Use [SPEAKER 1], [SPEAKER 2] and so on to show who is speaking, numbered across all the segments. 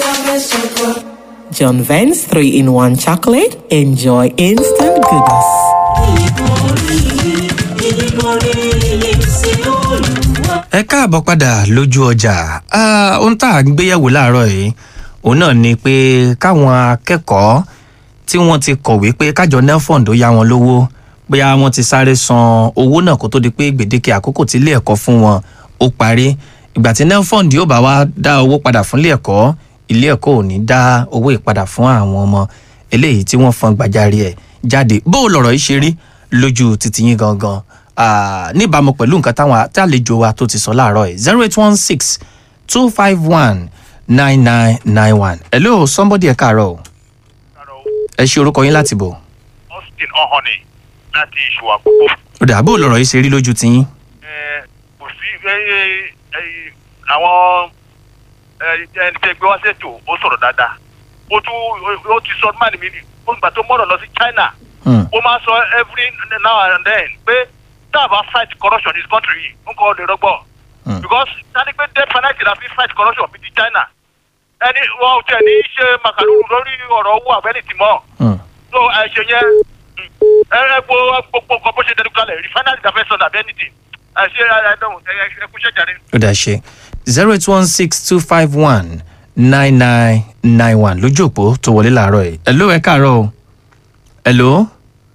[SPEAKER 1] John Vance 3 in 1 chocolate. Enjoy instant goodness.
[SPEAKER 2] ẹ káàbọ̀ padà lójú ọjà Ah, ohun tá à ń gbéyẹ̀wò láàárọ̀ yìí òun náà ni pé káwọn akẹ́kọ̀ọ́ tí wọ́n ti kọ̀wé pé kájọ nelfond ó yá wọn lówó bóyá wọ́n ti sáré san owó náà kó tó di pé gbèdéke àkókò tí ilé ẹ̀kọ́ fún wọn ó parí ìgbà tí nelfond yóò bá wá dá owó padà fún ilé ẹ̀kọ́ ilé ẹ̀kọ́ ò ní dá owó ìpadà fún àwọn ọmọ eléyìí tí wọ́n fọn gbàjarè ẹ̀ jáde bó o lọ̀rọ̀ yìí ṣe rí lójú títí yín gangan Ah, níbàámu pẹ̀lú nǹkan táwọn tí àlejò wa tó ti sọ láàárọ̀ yìí zero eight one six two five one nine nine nine one hello somebody ẹ káàárọ̀ o ẹ ṣe orúkọ yín láti bọ̀
[SPEAKER 3] austin ọhọnì láti ìṣù àkókò.
[SPEAKER 2] ó dà bó o lọ̀rọ̀ yìí ṣe rí lójú tiyín
[SPEAKER 3] Ẹ, kò sí ẹ, ẹ, ẹ, àwọn ẹ, ẹni tẹ gbé wá ṣètò ó sọ̀rọ̀ dáadáa ó tún ó ti sọ mánì mi ó gbà tó mọ̀rọ̀ lọ sí china
[SPEAKER 2] Hmm,
[SPEAKER 3] ó máa ń sọ every now and then pé tá a bá fight corruption in this country yìí ń kọ́ lè rọgbọ̀
[SPEAKER 2] Hmm.
[SPEAKER 3] because tani pé death penalty la fi fight corruption bíi ti china ẹni wọn ò tẹ̀ ní í ṣe màkàlùkù lórí ọ̀rọ̀ owó àbẹ́lẹ̀ tì mọ́
[SPEAKER 2] hmm.
[SPEAKER 3] so àìṣe yẹn ẹ ẹ gbọ́ gbogbo nǹkan bó ṣe dẹnu kalẹ̀ refinery ta fẹ́ sọ dàbí anything àìṣe àìdánwò ẹ ẹ kú ṣẹ́jà rẹ.
[SPEAKER 2] ó dà ṣe zero eight one six two five one nine nine nine one lójú òpó tó wọlé láàárọ̀ yìí hello ẹ káàárọ̀ o hello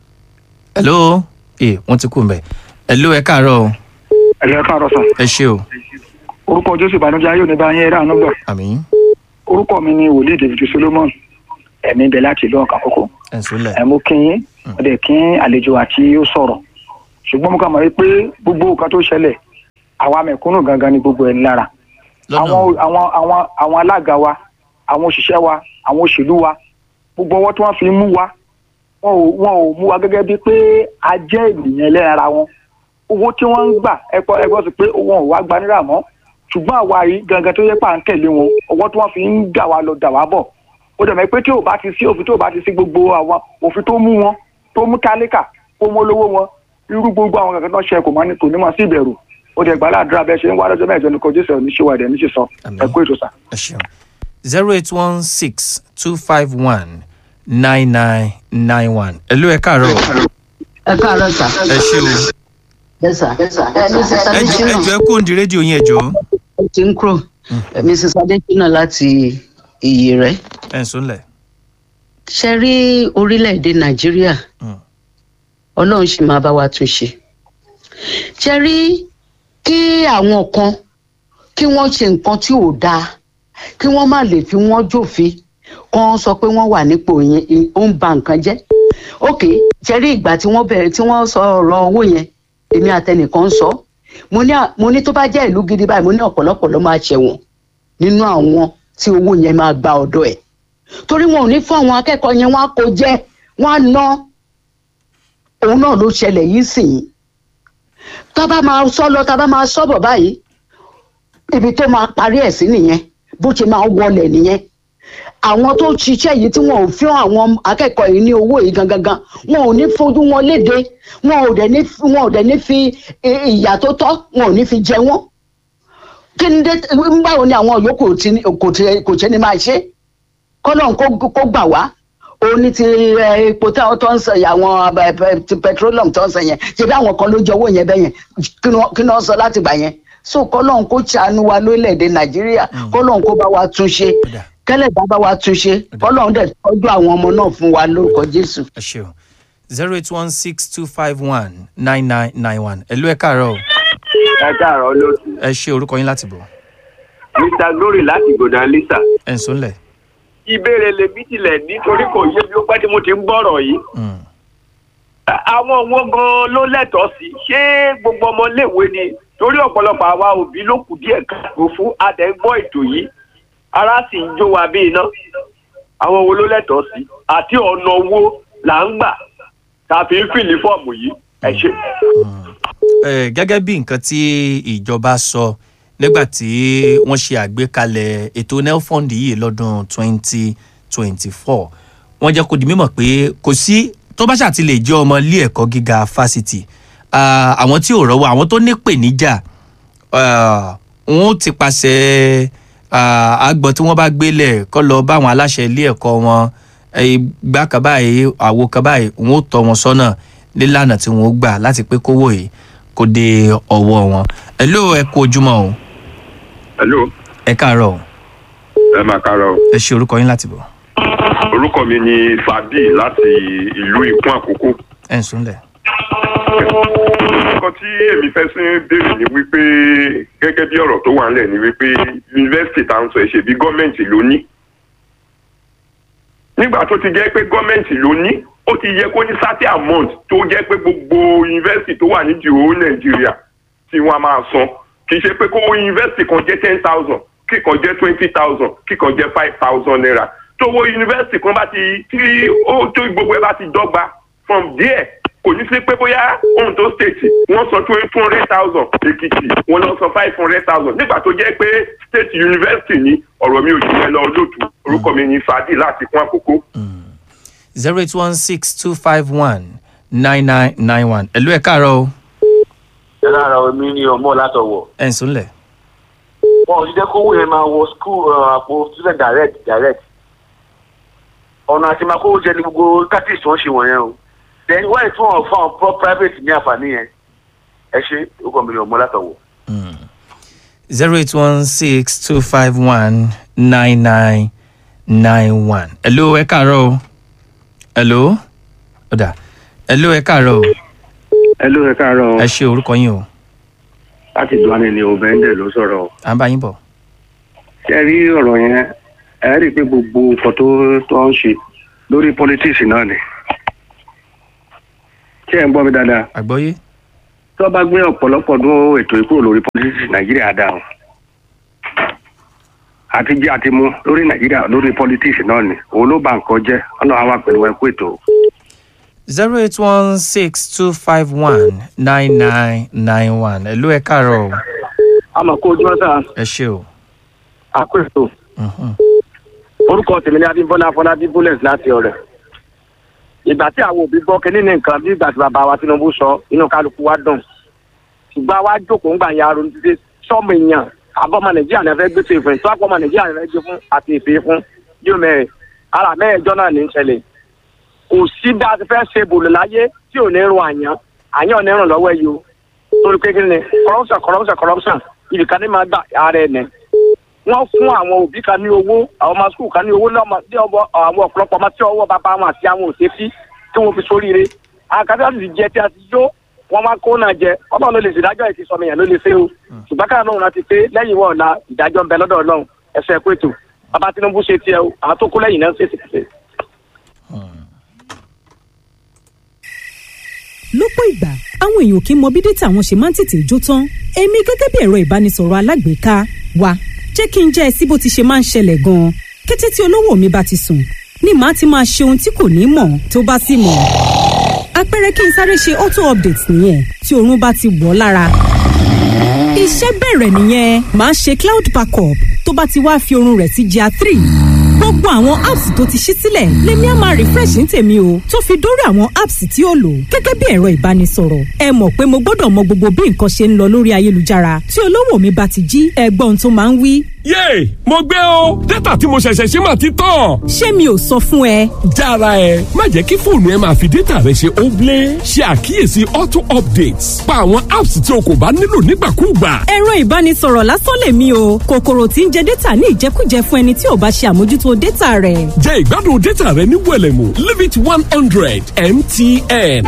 [SPEAKER 2] hello ee wọ́n ti kú mbẹ̀ hello ẹ káàárọ̀ o
[SPEAKER 4] ẹ̀lẹ́ káàárọ̀ sàn
[SPEAKER 2] ẹ ṣe o
[SPEAKER 4] orúkọ jésù ìbànújẹ́ ayé òní bá yín ẹ̀rọ àánú gbà
[SPEAKER 2] àmín
[SPEAKER 4] orúkọ mi ni wòlíì david solomon ẹ̀mí bẹ̀ láti ìlú ọ̀kà kókó
[SPEAKER 2] ẹ̀ ń sólẹ̀
[SPEAKER 4] ẹ̀ mú kí yín wọ́n dẹ̀ kí àlejò àti ó sọ̀rọ̀ ṣùgbọ́n mo kà mọ̀ wípé gbogbo nǹkan tó ṣẹlẹ̀ àwa mẹ̀kúnnù gangan ni gbogbo ẹ̀ ń lára
[SPEAKER 2] lọ́nà
[SPEAKER 4] àwọn àwọn àwọn àwọn alága wa àwọn òṣìṣẹ́ wa àwọn òṣèlú wa gbogbo ọwọ́ tí wọ́n fi ń mú wa wọn ò wọn ò mú wa gẹ́gẹ́ bíi pé a jẹ́ ènìyàn ẹlẹ́ran ara wọn owó tí wọ́n ń gbà ẹ̀pọ̀ ẹ̀gbọ́n sí pé wọn ò wá gba náírà mọ́ ṣùgbọ́n àwa yìí gangan tó yẹ pà ń tẹ̀lé wọn ọwọ́ tí wọ́n fi ń dà wá lọ dà wá bọ̀ ó dẹ̀ mọ̀ pé tí ò bá ti sí òfin tí ò bá ti sí gbogbo àwọn òfin tó mú wọn tó mú tálíkà tó mú olówó wọn irú gbogbo àwọn kankan tó ṣe kò mọ́ ní kò ní mọ̀ sí ìbẹ̀rù ó dẹ̀ gbàládùra bẹ́ẹ̀ ṣe ń wá lọ́jọ́ mẹ́jọ ní kojú ìṣẹ̀lẹ̀ oníṣẹ́wà ẹ̀dẹ̀ níṣẹ́ sọ
[SPEAKER 2] Àmín.
[SPEAKER 4] ẹ kú ètò sà.
[SPEAKER 2] ẹ ṣeun zero eight one six two five one nine nine nine one hello ẹ káàárọ̀ o
[SPEAKER 5] ẹ káàárọ̀ sà.
[SPEAKER 2] ẹ ṣe o
[SPEAKER 5] ẹ sà ẹ ní sísá
[SPEAKER 2] ẹ jọ ẹ jọ ẹ kó òǹdí rédíò yín ẹ jọ
[SPEAKER 5] ó ti ń kúrò mrs adesina láti iyì rẹ
[SPEAKER 2] ẹ ń sólẹ̀
[SPEAKER 5] ṣe rí orílẹ̀-èdè nàìjíríà
[SPEAKER 2] Hmm.
[SPEAKER 5] ọlọ́run sì máa bá wa tún ṣe ṣe rí kí àwọn kan kí wọ́n ṣe nǹkan tí ò dáa kí wọ́n má lè fi wọ́n jófin kan sọ pé wọ́n wà nípò yẹn ó ń ba nǹkan jẹ́ ok ṣe rí ìgbà tí wọ́n bẹ̀rẹ̀ tí wọ́n sọ ọ̀rọ̀ owó yẹn èmi àtẹnìkan sọ mo ní à- mo ní tó bá jẹ́ ìlú gidi báyìí mo ní ọ̀pọ̀lọpọ̀ ló máa ṣẹ̀wọ̀n nínú àwọn tí owó yẹn máa gba ọ̀dọ̀ ẹ̀ torí wọn ò ní fún àwọn akẹ́kọ̀ọ́ yẹn wọn á kó jẹ́ wọn á ná òun náà ló ṣẹlẹ̀ yìí sì yìí tá a bá máa sọ lọ tá a bá máa sọ bọ̀ báyìí ibi tó máa parí ẹ̀ sí nìyẹn bó ṣe máa wọlẹ̀ nìyẹn àwọn tó ń ṣiṣẹ́ yìí tí wọn ò fi àwọn akẹ́kọ̀ọ́ yìí ní owó yìí gangan gan wọn ò ní fojú wọn léde wọn ò dẹ̀ ní wọn ò dẹ̀ ní fi i- ìyà tó tọ́ wọn ò ní fi jẹ wọ́n kí ni dé báwo ni àwọn yòókù tí ní- kò tí- kò ṣe ni máa ṣe kọ́lọ́n kó kó gbà wá òun ní ti ẹ, epo táwọn tó ń sọ yẹn, àwọn ẹ, ẹ, ti petroleum tó ń sọ yẹn ṣe bí àwọn kan ló jẹ owó yẹn bẹ́ẹ̀ yẹn kí ni wọ́n- kí ni wọ́n sọ láti gbà yẹn so kọ́lọ́n kó ṣàánú wa lórílẹ̀‐èdè nàìjíríà kọ́lọ́n kó bá wa tún ṣe
[SPEAKER 2] Ọ̀dà.
[SPEAKER 5] kẹ́lẹ́dá bá wa tún ṣe kọ́lọ́n dẹ̀ tọ́jú àwọn ọmọ náà fún wa lórúkọ jésù.
[SPEAKER 2] ẹ ṣe o zero eight one six two five one nine nine nine one hello ẹ káàárọ̀ o
[SPEAKER 6] ẹ káàárọ̀ lóṣù
[SPEAKER 2] ẹ ṣe orúkọ yín láti bọ̀
[SPEAKER 6] mr glory láti gòdà lisa
[SPEAKER 2] ẹ ń sólẹ̀
[SPEAKER 6] ìbéèrè lèmi tilẹ̀ nítorí kò yé mi ó pẹ́ tí mo ti ń gbọ́rọ̀ yìí
[SPEAKER 2] Hmm.
[SPEAKER 6] À- àwọn owó gan ló lẹ́tọ̀ọ́ sí ṣé gbogbo ọmọléèwé ni torí ọ̀pọ̀lọpọ̀ àwa òbí ló kù díẹ̀ káàkó fún adẹ́gbọ́ ètò yìí ara sì ń jó wa bí iná àwọn owó ló lẹ́tọ̀ọ́ sí àti ọ̀nà owó là ń gbà tá a fi ń fìlì fọ́ọ̀mù yìí ẹ ṣe.
[SPEAKER 2] Eh, gẹ́gẹ́ bí nǹkan tí ìjọba sọ nígbà tí wọ́n ṣe àgbékalẹ̀ ètò nelfund yìí lọ́dún 2024 wọ́n jẹ́ kó di mímọ̀ pé kò sí tó bá ṣàti lè jẹ́ ọmọ ilé ẹ̀kọ́ gíga fásitì ah, àwọn tí ò rọ́wọ́ àwọn tó ní pèníjà ah, wọn ó ti pàṣẹ ah, àgbọn tí wọ́n bá gbélẹ̀ kọ́ lọ bá àwọn aláṣẹ ilé ẹ̀kọ́ wọn eh, gbá kan báyìí àwo kan báyìí wọn ó tọ́ wọn sọ́nà nílànà tí wọn ó gbà láti pé kówó yìí kó dé ọwọ́ wọn. ẹ ló ẹ kú ojúmọ́ o
[SPEAKER 7] hello
[SPEAKER 2] ẹ káàárọ̀ o
[SPEAKER 7] ẹ máa kára o
[SPEAKER 2] ẹ ṣe orúkọ yín láti bọ̀
[SPEAKER 7] orúkọ mi ni fàbí láti ìlú ìkún àkókò
[SPEAKER 2] ẹ ń súnlẹ̀.
[SPEAKER 7] nǹkan tí èmi fẹ́ sí béèrè ni wípé gẹ́gẹ́ bí ọ̀rọ̀ tó wà ńlẹ̀ ni wípé yunifásitì tá à ń sọ ẹ̀ ṣe bí gọ́ọ̀mẹ̀ntì ló ní nígbà tó ti jẹ́ pé gọ́ọ̀mẹ̀ntì ló ní ó ti yẹ kó ní certain amount tó jẹ́ pé gbogbo yunifásitì tó wà nídìí owó nàìjíríà tí wọ́n á máa san kì í ṣe pé kówó yunifásitì kan jẹ́ ten thousand kíkan jẹ́ twenty thousand kíkan jẹ́ five thousand naira tówó yunifásitì kan bá ti tí ó tó gbogbo ẹ bá ti dọ́gba from there kò ní sí pé bóyá ondo state wọ́n san two two hundred thousand èkìtì wọ́n lọ san five hundred thousand nígbà tó jẹ́ pé state university ní ọ̀rọ̀ mi ò jù yẹn lọ lótú orúkọ mi ní fàdí láti kún àkókò.
[SPEAKER 2] zero eight one six two five one nine nine nine one ẹ ló ẹ káàárọ̀ o
[SPEAKER 8] ẹ lára omi ní ọmọ látọwọ
[SPEAKER 2] ẹ ń súnlẹ̀.
[SPEAKER 8] wọn ò ní jẹ́ kówó yẹn máa wọ skul àpò student direct direct ọ̀nà àti máa kówó jẹ ní gbogbo tactics tó ń ṣe wọ̀nyẹn o then why tí wọn fún àwọn pro private ní àǹfààní yẹn ẹ ṣe orúkọ mi ní ọmọ látọwọ.
[SPEAKER 2] zero eight one six two five one nine nine nine one. hello ẹ káàárọ̀ o. hello ọ̀dà hello ẹ káàárọ̀ o.
[SPEAKER 9] ẹ ló ẹ káàárọ̀
[SPEAKER 2] ẹ ṣe orúkọ yín o.
[SPEAKER 9] láti duane ni obìnrin ló sọ̀rọ̀
[SPEAKER 2] à ń bá yín bọ̀.
[SPEAKER 9] ṣe rí ọ̀rọ̀ yẹn ẹ rí i pé gbogbo nǹkan tó tó ń ṣe lórí politics náà ni ṣé ẹ ń gbọ́ mi dáadáa
[SPEAKER 2] àgbọ́yé.
[SPEAKER 9] tó bá gbé ọ̀pọ̀lọpọ̀ ọdún ètò ìkúrò lórí politics nàìjíríà dá o àti jẹ́ àti mú lórí nàìjíríà lórí politics náà ni òun ló bà nǹkan jẹ́ ọlọ́run á wà pẹ̀lú ẹ̀kú ètò.
[SPEAKER 2] zero eight one six two five one nine nine nine one hello ẹ káàárọ̀ o.
[SPEAKER 4] àmọ̀ kó ojú ọ̀sán
[SPEAKER 2] ẹ ṣe o.
[SPEAKER 4] àkóso
[SPEAKER 2] Mhm.
[SPEAKER 4] orúkọ tèmi ní abímbọ́lá afọlábí bullet láti ọ̀rẹ́ ìgbà tí àwọn òbí gbọ́ kínní ní nǹkan bí ìgbà tí bàbá wa tinubu sọ inú kálukú wa dùn ṣùgbọ́n wa jókòó ńgbà ya ronú títí sọ́ọ̀mù èèyàn àbọ̀mọ nàìjíríà ní ẹ fẹ́ gbé tó ìfẹ́ tó àpọ̀mọ nàìjíríà ní ẹ fẹ́ gbé fún àti ìfẹ́ fún yóò mẹ́rin ara mẹ́ẹ̀ẹ́jọ́ náà ní í ṣẹlẹ̀ kò sí bí a ti fẹ́ ṣe bòlò láyé tí ò ní rún àyàn àyàn ò ní rún lọ́wọ́ yìí o torí pé kí ni corruption corruption corruption ibìkan ní máa gbà ara ẹ̀ nẹ̀ wọ́n fún àwọn òbí kan ní owó àwọn ọmọ skul kan ní owó lọ́mọ tí ọwọ́ àwọn ọ̀pọ̀lọpọ̀ ọmọ tí ọwọ́ bàbá wọn àti àwọn òṣèfí tí wọ́n fi sóríire àkàtà sì jẹ tí a ti yó wọ́n máa kó náà jẹ ọlọ́run ló lè ṣèdájọ́ ẹ̀ ti sọmọ èèyàn ló lè ṣe o ṣùgbọ́n káyọ̀ náà rántí pé lẹ́yìn wọ́n ọ̀la ìdájọ́ ń bẹ lọ́dọ̀ ọlọ́run ẹ̀sẹ̀ ẹ̀kú ètò bàbá tinubu ṣe tiẹ̀ o àwọn tó kú lẹ́yìn náà ṣèṣe ṣe.
[SPEAKER 10] lọ́pọ̀ ìgbà àwọn èèyàn kì í mọ bí dátà wọn ṣe máa ń tètè jó tán èmi gẹ́gẹ́ bí ẹ̀rọ ìbánisọ̀rọ̀ alágbèéká wa jẹ́ kí n jẹ́ ẹ sí bó ti ṣe máa ń ṣẹlẹ̀ gan-an kété tí olówó mi bá ti sùn ni màá ti máa ṣe ohun tí kò ní mọ̀ tó bá sì mọ̀ àpẹẹrẹ kí n sáré ṣe auto update nìyẹn tí oorun bá ti wọ̀ ọ́ lára iṣẹ́ bẹ̀rẹ̀ nìyẹn màá ṣe cloud backup tó bá ti wá fi oorun rẹ̀ sí gr three gbogbo àwọn apps tó ti ṣí sílẹ̀ lèmi á máa refresh ní tèmi o tó fi dórí àwọn apps tí ó lò gẹ́gẹ́ bí ẹ̀rọ ìbánisọ̀rọ̀ ẹ mọ̀ pé mo gbọ́dọ̀ mọ gbogbo bí nǹkan ṣe ń lọ lórí ayélujára tí olówó mi bá ti jí ẹgbọ́n tó máa ń wí.
[SPEAKER 11] yéè mo gbé o dátà tí mo ṣẹ̀ṣẹ̀ ṣe mà ti tán.
[SPEAKER 10] ṣé mi ò sọ fún ẹ.
[SPEAKER 11] jára ẹ má jẹ́ kí fóònù ẹ máa fi dátà rẹ ṣe óblé ṣe àkíyèsí auto updates pa àwọn apps tí o kò bá nílò nígbàkúùgbà.
[SPEAKER 10] ẹ̀rọ ìbánisọ̀rọ̀ lásán lèmi o kòkòrò tí ń jẹ dátà ní ìjẹkújẹ fún ẹni tí ò bá ṣe àmójútó dátà rẹ̀.
[SPEAKER 11] jẹ́ ìgbádùn dátà rẹ ní wẹ̀lẹ̀mú limit one hundred mtn.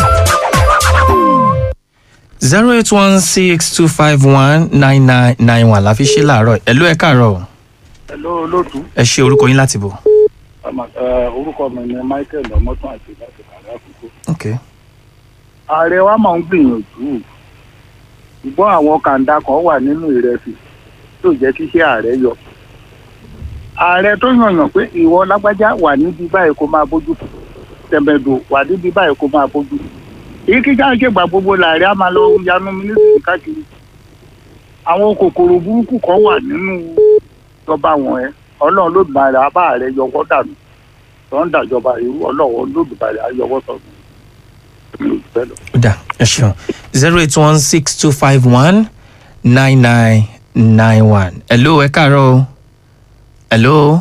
[SPEAKER 2] zero eight one six two five one nine nine nine one la fi ṣe láàárọ̀ ẹ ló ẹ káàárọ̀ o.
[SPEAKER 12] Hello olóòtú
[SPEAKER 2] ẹ ṣe orúkọ yín láti bọ̀.
[SPEAKER 12] Ọmọ- ẹ, orúkọ mi ni Michael ọmọtún àti láti kàrẹ́ àkókò.
[SPEAKER 2] ok
[SPEAKER 12] ààrẹ wa máa ń gbìyànjú ṣùgbọ́n àwọn kàńdá kan wà nínú ìrẹsì tó jẹ́ kí iṣẹ́ ààrẹ yọ. ààrẹ tó yànyàn pé ìwọ lágbájá wà níbi báyìí kó máa bójú tó tẹ̀mẹ̀dò wà níbi báyìí kó máa bójú tó. èyí kíkà ń ṣègbà gbogbo làárẹ̀ á máa lọ yanu mínísítì káàkiri. àwọn kòkòrò burúkú kan wà nínú ìjọba wọn ẹ ọlọ́run ló bá rẹ̀ abá ààrẹ yọwọ́ dànù tó ń dàjọba irú ọlọ́run ló bá rẹ̀ ayọwọ́ sọ̀rọ̀ mi ò fẹ́ lọ.
[SPEAKER 2] ó dà ẹ ṣeun zero eight one six two five one nine nine nine one ẹ ló ẹ káàárọ̀ o. hello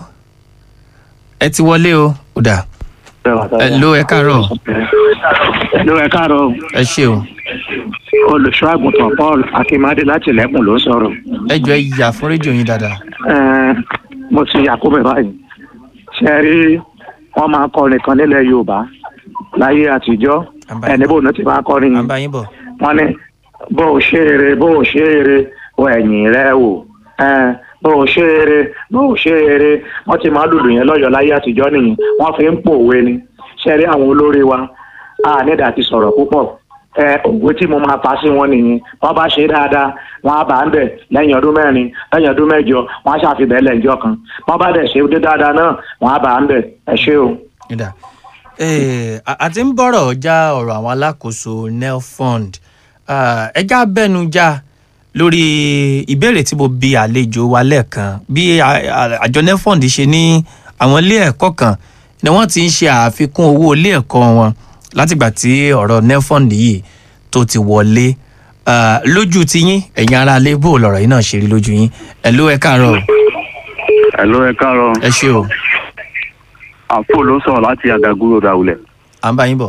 [SPEAKER 2] ẹ ti wọlé o ó dà hello ẹ káàárọ̀
[SPEAKER 13] Hello, ẹ káàárọ̀.
[SPEAKER 2] ẹ ṣe o
[SPEAKER 13] Olùṣọ́ àgùntàn Paul Akínmádé láti Ilẹ̀kùn ló ń sọ̀rọ̀.
[SPEAKER 2] ẹ jọ ẹ yà fún rédíò yín dáadáa
[SPEAKER 13] Ẹ, Mo ti àkóbẹ̀ báyìí. Ṣé ẹ rí wọ́n máa kọrin kan nílẹ̀ Yorùbá láyé àtijọ́? Ẹni bò ní ti máa kọrin yìí.
[SPEAKER 2] báyìí bọ̀
[SPEAKER 13] Wọ́n ní bó o ṣe eré bó o ṣe eré wọ ẹ̀yìn rẹ wò. Ẹ, Bó o ṣe eré bó o ṣe eré wọ́n ti máa lùlù yẹn lọ́yọ̀ láyé àtijọ́ nìyí. Wọ́n fi ń pòwe ni. Ṣé ẹ rí àwọn olórí wa? A nídàá ti sọ̀rọ̀ púpọ̀ ẹ òwe tí mo máa pa sí wọn nìyí wọn bá ṣe dáadáa wọn á bá ń bẹ lẹ́yìn ọdún mẹ́rin lẹ́yìn ọdún mẹ́jọ wọn á ṣàfihàn lẹ́yìn kan wọn bá dẹ̀ ṣe dé dáadáa náà wọn á bá ń bẹ ẹ ṣé o.
[SPEAKER 2] Ìdá. Eh, a a ti ń bọ̀rọ̀ já ọ̀rọ̀ àwọn alákòóso nelfund Ah, ẹ já bẹ́nu já lórí ìbéèrè tí mo bi àlejò wa lẹ́ẹ̀kan bí a- a- àjọ nelfund ṣe ní àwọn ilé ẹ̀kọ́ kan ni wọ́n ti ń ṣe àfikún owó ilé ẹ̀kọ́ wọn látìgbà tí ọ̀rọ̀ nelfund yìí tó ti wọlé Ah, lójú tiyín ẹ̀yin ará ilé bò lọ̀rọ̀ yìí náà ṣe rí lójú yín ẹ̀ ló ẹ káàárọ̀
[SPEAKER 14] Hello, ẹ káàárọ̀.
[SPEAKER 2] ẹ ṣé o
[SPEAKER 14] Àpò ló sọ̀rọ̀ láti Àgàgúrò Dàwulẹ̀.
[SPEAKER 2] à ń bá yín bọ̀.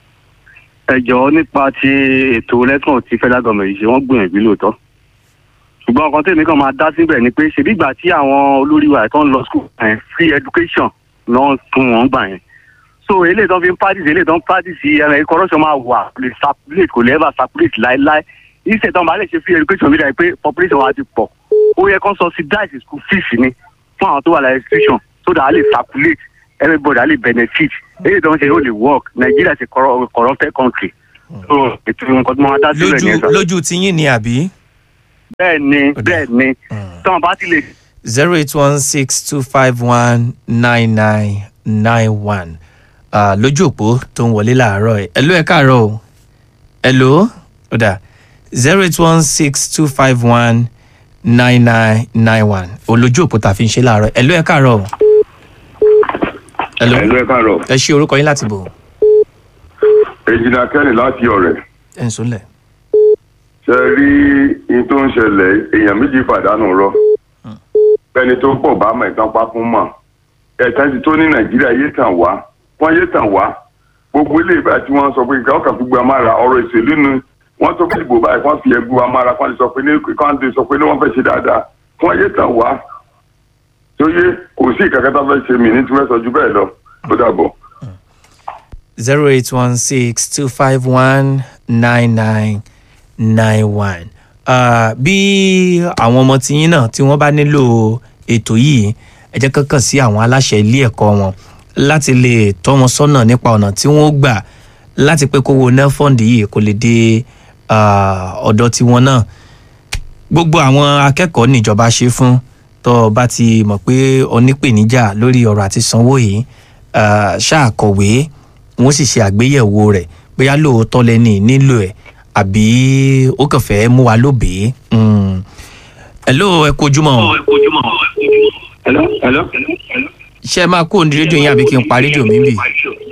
[SPEAKER 14] Ẹ jọ̀ọ́ nípa ti ètò lẹ́kàn tí federal government yìí ṣe wọ́n gbìyànjú lóòótọ́. Ṣùgbọ́n ọkàn tèmi kan máa dá síbẹ̀ ni pé ṣèbí ìgbà tí àwọn olórí wa tó ń lọ school yẹn free education náà fún wọn gbà yẹn. So eléyìí tó fi ń practice eléyìí tó ń practice ẹ̀rọ corruption máa wà kò lè circulate kò lè ever circulate láéláé. Ìṣẹ̀ tó ń bá lè ṣe free education bí dáa pé population wa ti pọ̀. Ó yẹ kó subsidize school fees ni fún àwọn tó wà láyé institution so that a lè circulate everybody a lè benefit èyí tó ń ṣe ó lè work Nigeria is a corru- corrupted country so ètò nǹkan tó máa dá sílẹ̀
[SPEAKER 2] lójú
[SPEAKER 14] ní ẹ̀sán.
[SPEAKER 2] lójú tiyín ni àbí.
[SPEAKER 14] bẹ́ẹ̀ ni bẹ́ẹ̀ ni tí wọ́n bá ti lè
[SPEAKER 2] zero eight one six two five one nine nine nine one lójú òpó tó ń wọlé láàárọ̀ ẹ̀ ẹ̀lú ẹ̀ káàárọ̀ o ẹ̀lú ọ̀dà zero eight one six two five one nine nine nine one olójú òpó tá a fi ń ṣe láàárọ̀ ẹ̀lú ẹ̀ káàárọ̀ o. ẹ̀lú
[SPEAKER 7] ẹ káàárọ̀.
[SPEAKER 2] ẹ ṣe orúkọ yín láti bò
[SPEAKER 7] èjìlá kẹ́ni láti ọ̀rẹ́
[SPEAKER 2] ẹ̀ ń sọlẹ̀.
[SPEAKER 7] ṣe rí in tó ń ṣẹlẹ̀ èèyàn méjì pàdánù rọ ẹni tó pọ̀ bá mọ̀ ìtàn pa fún mọ̀ ẹ̀tàn ti tó ní nàìjíríà yé tàn wá wọ́n yé tàn wá gbogbo ilé ìbá tí wọ́n sọ pé kí wọ́n kàn fi gbé amára ọ̀rọ̀ ìṣèlú nu wọ́n tó fi ìbò báyìí wọ́n fi ẹgbẹ́ amára wọ́n lè sọ pé ní kán lè sọ pé ní wọ́n fẹ́ ṣe dáadáa wọ́n yé tàn wá tó yé kò sí ìkàkẹ́tà fẹ́ ṣe mí ní tí wọ́n sọ ju bẹ́ẹ̀ lọ ó dàbọ̀.
[SPEAKER 2] zero eight one six two five one nine nine nine one. bí àwọn ọmọ tiyín náà tí wọ́n bá nílò ètò yìí ẹ jẹ́ kankan sí àwọn aláṣẹ ilé ẹ̀kọ́ wọn láti lè tọ́ wọn sọ́nà nípa ọ̀nà tí wọ́n gbà láti pé kówó nelfund yìí kò lè dé ah, ọ̀dọ̀ tiwọn náà gbogbo àwọn akẹ́kọ̀ọ́ níjọba ṣe fún tó o bá ti mọ̀ pé onípèníjà lórí ọ̀rọ̀ àti sanwó yìí ah, ṣáà kọ̀wé wọ́n sì ṣe àgbéyẹ̀wò rẹ̀ bóyá lóòótọ́ lẹ́ni nílò ẹ̀ àbí ó kàn fẹ́ mú wa lóbèé. Mm. hello ẹ kú ojúmọ́ o.
[SPEAKER 9] hello hello.
[SPEAKER 2] ṣé ẹ máa kó òǹdí rédíò yín àbí kí n pa rédíò mi bì.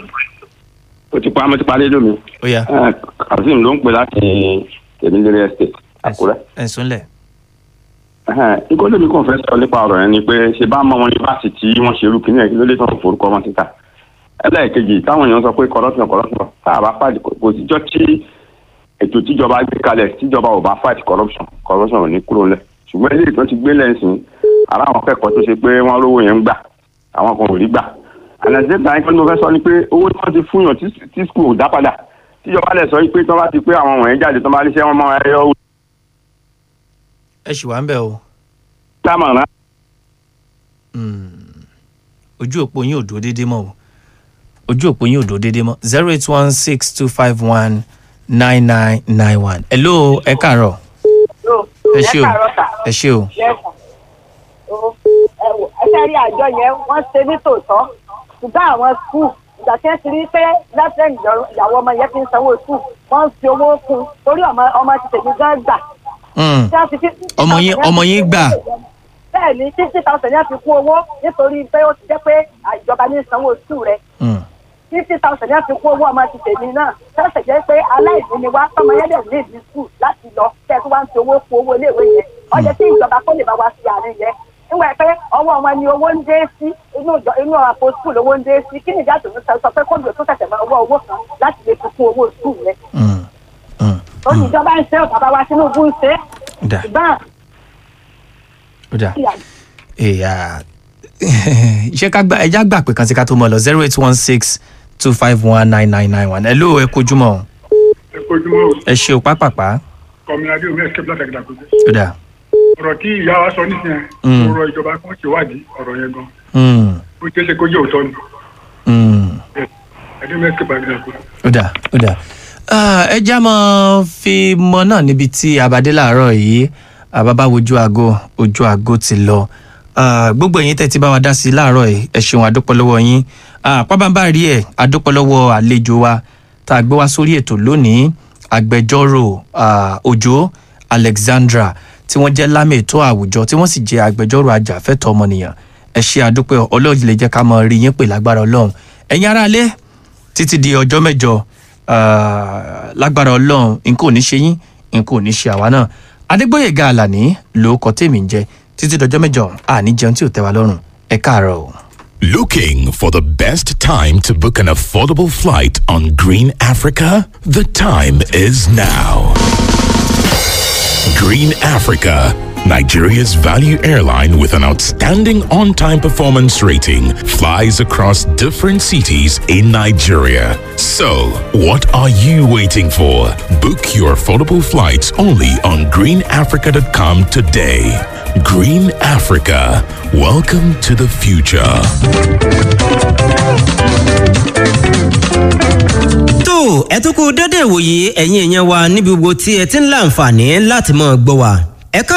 [SPEAKER 9] o ti pa mo ti pa rédíò mi.
[SPEAKER 2] ó yá
[SPEAKER 9] Eh, kazeem ló ń pè láti tèmílẹ́rì estate àkúrẹ́.
[SPEAKER 2] ẹ̀ súnlẹ̀.
[SPEAKER 9] nǹkan lèmi kàn fẹ́ sọ nípa ọ̀rọ̀ yẹn ni pé ṣe bá mọ wọn yunifásitì wọ́n ṣe irú kìíní ẹ̀ kí ló dé tán forúkọ wọn síta. ẹlẹ́ẹ̀kejì táwọn èèyàn sọ pé corruption corruption tá a bá fàdí kò síjọ́ tí ètò tíjọba gbé kalẹ̀ tíjọba ò bá fight corruption corruption ò ní kúrò lẹ̀ ṣùgbọ́n eléyìí tó ti gbé lẹ́sìn ara àwọn akẹ́kọ̀ọ́ tó ṣe pé wọ́n rówó yẹn ń gbà àwọn kan ò rí gbà àlàjẹ́ gbà yín pé mo fẹ́ sọ ni pé owó tí wọ́n ti fún yàn tí- tí school ò dá padà tíjọba lẹ̀ sọ pé tí wọ́n bá ti pé àwọn wọ̀nyẹn jáde tí wọ́n bá níṣẹ́ wọn máa yọ owó
[SPEAKER 2] ẹ ṣì wá ń bẹ̀ o.
[SPEAKER 9] dámọ̀ràn.
[SPEAKER 2] ojú òpó yín ò dúró déédéé mọ́ o ojú òpó yín ò dúró déédéé mọ́ zero eight one six two five one nine nine nine one. hello ẹ káàárọ̀ ẹ ṣé o ẹ ṣé o.
[SPEAKER 15] ẹsẹ̀ rí àjọ yẹn wọ́n ṣe ní tòótọ́ ṣùgbọ́n àwọn skul ìgbà tí wọ́n ti rí pé lẹ́sẹ̀ ìyàwó ọmọ yẹn fi ń sanwó skul wọ́n ń fi owó kún un torí ọmọ ọmọ ti tèmi gan gbà.
[SPEAKER 2] Mm.
[SPEAKER 15] Tí wọ́n fi fifty
[SPEAKER 2] ọmọ yín
[SPEAKER 15] thousand
[SPEAKER 2] ọmọ yín gbà
[SPEAKER 15] bẹ́ẹ̀ ni fifty thousand yẹn fi kún owó nítorí pé ó ti jẹ́ pé ìjọba ní sanwó skul rẹ̀ fifty thousand yẹn fi kún owó ọmọ ti tèmi náà tẹ́sẹ̀ jẹ́ pé aláìní ni wá tọmọ yẹn dẹ̀ ní ìdí skul láti lọ kẹ́ ẹ̀ tó wá ń fi owó kún owó iléèwé yẹn ó yẹ kí ìjọba kó lè bá wa fi àárín yẹn nígbà pé ọwọ́ wọn ni owó ń dé sí inú ìjọ inú àpò skul owó ń dé sí kí ni ìjà tó ń sọ sọ pé kóòdù tó tẹ̀sẹ̀ máa wọ owó kan láti lè fi kún owó skul rẹ̀. ó ní ìjọba ń ṣe ọ̀ bàbá wa Tinubu ń ṣe é
[SPEAKER 2] Dà.
[SPEAKER 15] ṣùgbọ́n
[SPEAKER 2] ó dà èyà ṣé ká gbà ẹja gbà pé kan sí ká tó mọ lọ zero eight one six two five one nine nine nine one ẹ ló ẹ kojúmọ́ o.
[SPEAKER 16] ẹ kojúmọ́ o
[SPEAKER 2] ẹ ṣe o pápápá
[SPEAKER 16] kọmílá adé omi ẹsẹ bíláta gidà kojú.
[SPEAKER 2] ó dà.
[SPEAKER 16] ọ̀rọ̀ tí ìyá wa sọ nísìnyẹn
[SPEAKER 2] Mm.
[SPEAKER 16] mo rọ ìjọba kan ṣèwádìí ọ̀rọ̀ yẹn gan
[SPEAKER 2] Mm,
[SPEAKER 16] ó jẹ́ ṣe kó jẹ́ òótọ́ ni
[SPEAKER 2] mm.
[SPEAKER 16] adé omi ẹsẹ bíláta gidà kojú.
[SPEAKER 2] ó dà ó dà Ah, ẹ já mọ fi mọ náà níbi tí abadé làárọ̀ yìí àbábá wojú aago ojú aago ti lọ Ah, gbogbo ẹ̀yin tẹ́ ti bá wa dá sí i láàárọ̀ yìí ẹ ṣeun àdúpọ̀ lọ́wọ́ yín Ah, pábánbá rí ẹ̀ àdúpọ̀ lọ́wọ́ àlejò wa tá a gbé wá sórí ètò lónìí agbẹjọ́rò ah, òjò alexandra tí wọ́n jẹ́ lámì ètò àwùjọ tí wọ́n sì jẹ́ agbẹjọ́rò ajàfẹ́tọ̀ ọmọnìyàn ẹ ṣe àdúpẹ́ ọlọ́run lè jẹ́ ká mọ rí yín pè lágbára ọlọ́run ẹ̀yin aráalé títí di ọjọ́ mẹ́jọ ah, lágbára ọlọ́run nǹkan ò ní ṣe yín nǹkan ò ní ṣe àwa náà adégbòyèga àlàní ló kọ tèmi ń jẹ títí dọjọ́ mẹ́jọ àní jẹun tí ò tẹ́ wa lọ́rùn ẹ káàárọ̀ o.
[SPEAKER 17] Looking for the best time to book an affordable flight on Green Africa? The time is now. Green Africa, Nigeria's value airline with an outstanding on time performance rating, flies across different cities in Nigeria. So, what are you waiting for? Book your affordable flights only on greenafrica.com today. Green Africa, welcome to the future.
[SPEAKER 18] tó ẹ tún kú dédé ìwòye ẹ̀yin èèyàn wa níbi gbogbo tí ẹ ti ń láǹfààní láti máa gbọ́ wa. ẹ ká